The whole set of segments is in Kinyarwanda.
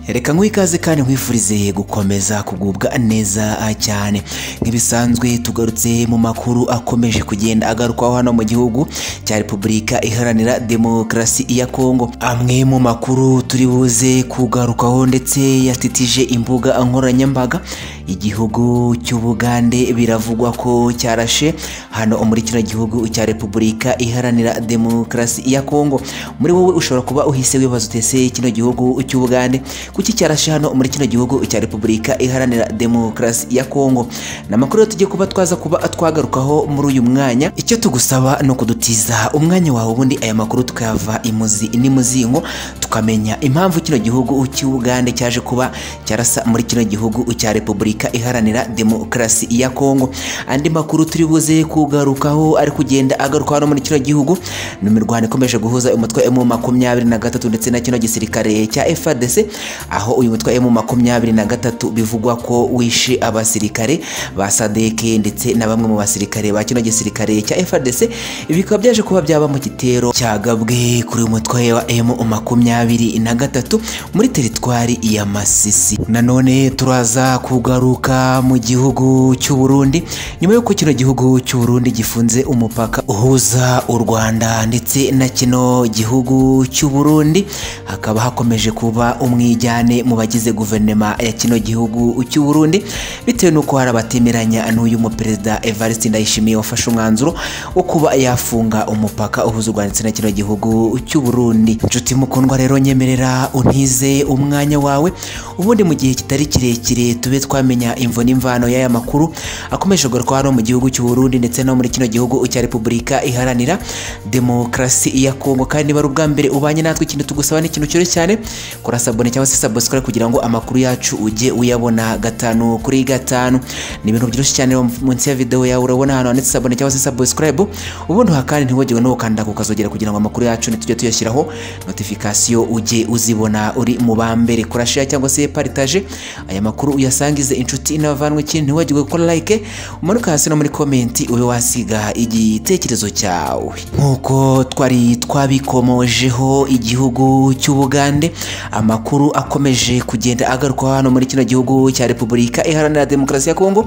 reka nk'uwo ikaze kandi nkwifurize gukomeza kugubwa neza cyane nk'ibisanzwe tugarutse mu makuru akomeje kugenda agarukwaho hano mu gihugu cya repubulika iharanira demokarasi ya kongo amwe mu makuru turi buze kugarukaho ndetse yatitije imbuga nkoranyambaga igihugu cy'ubugande biravugwa ko cyarashe hano muri kino gihugu cya repubulika iharanira demokarasi ya kongo muri wowe ushobora kuba uhise wibaza utese kino gihugu cy'ubugande kuki cyarashe hano muri kino gihugu cya repubulika iharanira demokarasi ya kongo ni amakuru rero tugiye kuba twaza kuba twagarukaho muri uyu mwanya icyo tugusaba ni ukudutiza umwanya wawe ubundi aya makuru tukayava imuzi n'imuzingo tukamenya impamvu kino gihugu cy'ubugande cyaje kuba cyarasa muri kino gihugu cya repubulika iharanira demokarasi ya kongo andi makuru turi buze kugarukaho ari kugenda agaruka hano muri kino gihugu ni imirwano ikomeje guhuza umutwe mu makumyabiri na gatatu ndetse na kino gisirikare cya FARDC aho uyu mutwe mu makumyabiri na gatatu bivugwa ko wishe abasirikare ba sadeke ndetse na bamwe mu basirikare ba kino gisirikare cya FARDC ibi bikaba byaje kuba byaba mu gitero cyagabwe kuri uyu mutwe wa emu makumyabiri na gatatu muri teritwari ya Masisi nanone turaza kugaruka mu gihugu cy'u Burundi nyuma y'uko kino gihugu cy'u Burundi gifunze umupaka uhuza u Rwanda ndetse na kino gihugu cy'u Burundi hakaba hakomeje kuba umwijyane mu bagize guverinoma ya kino gihugu cy'u Burundi bitewe n'uko hari abatemeranya n'uyu muperezida Evariste Ndayishimiye wafashe umwanzuro wo kuba yafunga umupaka uhuza u Rwanda ndetse na kino gihugu cy'u Burundi inshuti mukundwa rero nyemerera untize umwanya wawe ubundi mu gihe kitari kirekire tube twamenya imvo n'imvano y'aya makuru akomeje kugaruka hano mu gihugu cy'u Burundi ndetse no muri kino gihugu cya Repubulika iharanira demokarasi ya Kongo kandi niba ari ubwa mbere ubanye natwe ikintu tugusaba ni ikintu cyoroshye cyane kora sabone cyangwa se subscribe kugira ngo amakuru yacu ujye uyabona gatanu kuri gatanu ni ibintu byoroshye cyane munsi ya video yawe urabona ahantu handitse sabone cyangwa se subscribe ubundi ha kandi ntiwagirwe no gukanda ku kazogera kugira ngo amakuru yacu nitujye tuyashyiraho notification ujye uzibona uri mu ba mbere kora share cyangwa se partage aya makuru uyasangize inshuti n'abavanwe ikintu ntiwagirwe gukora like umanuka hasi no muri comment ube wasiga igitekerezo cyawe nkuko twari twabikomojeho igihugu cy'ubugande amakuru akomeje kugenda agaruka hano muri kino gihugu cya repubulika iharanira demokarasi ya kongo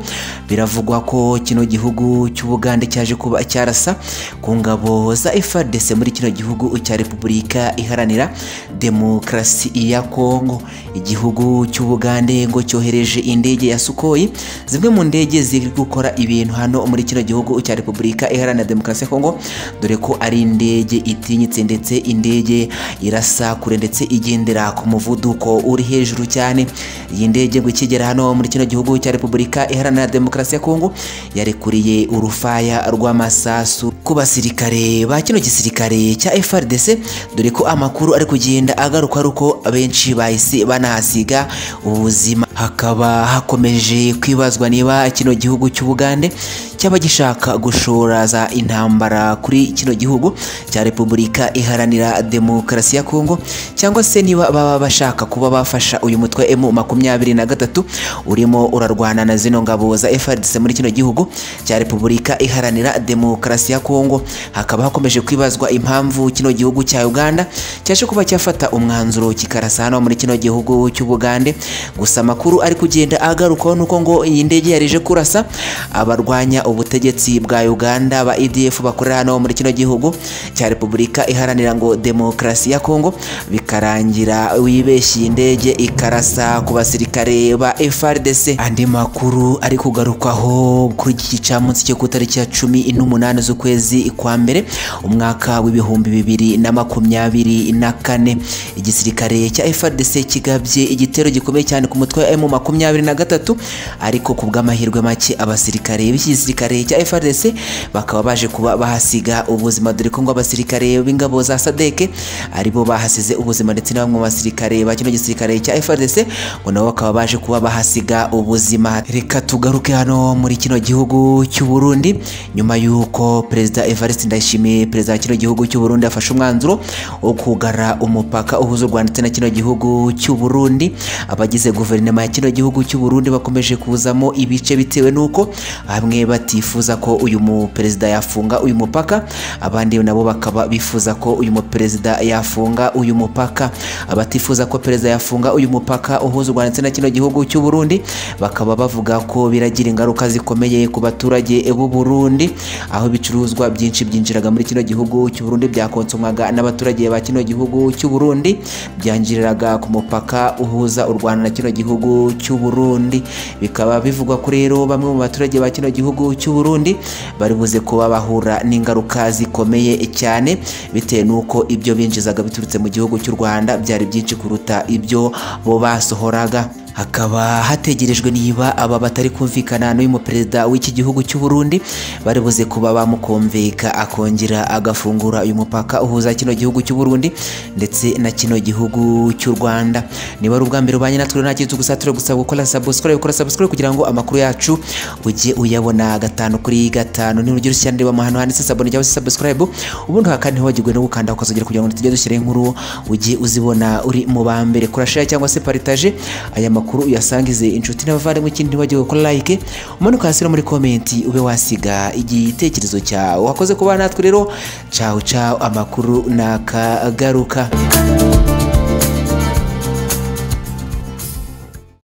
biravugwa ko kino gihugu cy'ubugande cyaje kuba cyarasa ku ngabo za FARDC muri kino gihugu cya repubulika iharanira demokarasi ya kongo igihugu cy'ubugande ngo cyohereje indege ya sukoyi zimwe mu ndege ziri gukora ibintu hano muri kino gihugu cya repubulika iharanira demokarasi ya kongo dore ko ari indege itinyitse ndetse indege irasa kure ndetse igendera ku muvuduko uri hejuru cyane iyi ndege ngo ikigera hano muri kino gihugu cya repubulika iharanira demokarasi ya kongo yarekuriye urufaya rw'amasasu ku basirikare ba kino gisirikare cya FARDC dore ko amakuru ari kugenda agaruka ari uko benshi bahise banahasiga ubuzima hakaba hakomeje kwibazwa niba kino gihugu cy'ubugande cyaba gishaka gushoraza intambara kuri kino gihugu cya repubulika iharanira demokarasi ya kongo cyangwa se niba baba bashaka kuba bafasha uyu mutwe emu makumyabiri na gatatu urimo urarwana na zino ngabo za FARDC muri kino gihugu cya repubulika iharanira demokarasi ya kongo hakaba hakomeje kwibazwa impamvu kino gihugu cya uganda cyaje kuba cyafata umwanzuro kikarasa hano muri kino gihugu cy'ubugande gusa amakuru amakuru ari kugenda agarukaho nuko ngo iyi ndege yarije kurasa abarwanya ubutegetsi bwa Uganda ba EDF bakorera hano muri kino gihugu cya Repubulika iharanira ngo demokarasi ya Kongo bikarangira wibeshye indege ikarasa ku basirikare ba FARDC andi makuru ari kugarukwaho kuri iki gicamunsi cyo ku itariki ya cumi n'umunani z'ukwezi kwa mbere umwaka w'ibihumbi bibiri na makumyabiri na kane igisirikare cya FARDC kigabye igitero gikomeye cyane ku mutwe mu makumyabiri na gatatu ariko ku bw'amahirwe make abasirikare b'igisirikare cya FARDC bakaba baje kuba bahasiga ubuzima dore ko ngo abasirikare b'ingabo za Sadeke aribo bahasize ubuzima ndetse na bamwe mu basirikare ba kino gisirikare cya FARDC ngo nabo bakaba baje kuba bahasiga ubuzima reka tugaruke hano muri kino gihugu cy'u Burundi nyuma y'uko perezida Evariste Ndayishimiye perezida wa kino gihugu cy'u Burundi afashe umwanzuro wo kugara umupaka uhuza u Rwanda ndetse na kino gihugu cy'u Burundi abagize guverinoma ya kino gihugu cy'u Burundi Burundi bakomeje kuzamo ibice bitewe n'uko bamwe batifuza ko uyu muperezida yafunga uyu mupaka abandi nabo bakaba bifuza ko uyu muperezida yafunga uyu mupaka abatifuza ko perezida yafunga uyu mupaka uhuza u Rwanda ndetse na kino gihugu cy'u Burundi bakaba bavuga ko biragira ingaruka zikomeye ku baturage b'u Burundi aho ibicuruzwa byinshi byinjiraga muri kino gihugu cy'u Burundi byakonsomwaga n'abaturage ba kino gihugu cy'u Burundi byanjiriraga ku mupaka uhuza u Rwanda na kino gihugu cy'u Burundi bikaba bivugwa ko rero bamwe mu baturage ba kino gihugu cy'u Burundi bari buze kuba bahura n'ingaruka zikomeye cyane bitewe n'uko ibyo binjizaga biturutse mu gihugu cy'u Rwanda byari byinshi kuruta ibyo bo basohoraga hakaba hategerejwe niba aba batari kumvikana n'uyu muperezida w'iki gihugu cy'u Burundi bari buze kuba bamukumvika akongera agafungura uyu mupaka uhuza kino gihugu cy'u Burundi ndetse na kino gihugu cy'u Rwanda niba ari ubwa mbere ubanye natwe nta kintu tugusatire gusaba gukora subscribe gukora subscribe kugira ngo amakuru yacu ujye uyabona gatanu kuri gatanu ni urugero cyane reba ahantu handitse sabone cyangwa se subscribe ubundi hakane hogirwe no gukanda ukazogera kugira ngo tujye dushyira inkuru ujye uzibona uri mu ba mbere kora share cyangwa se partage aya makuru amakuru uyasangize inshuti n'abavandimwe ikindi ntibagiwe gukora like umanuka hasi no muri komenti ube wasiga igitekerezo cyawe wakoze kuba natwe rero cawu cawu amakuru nakagaruka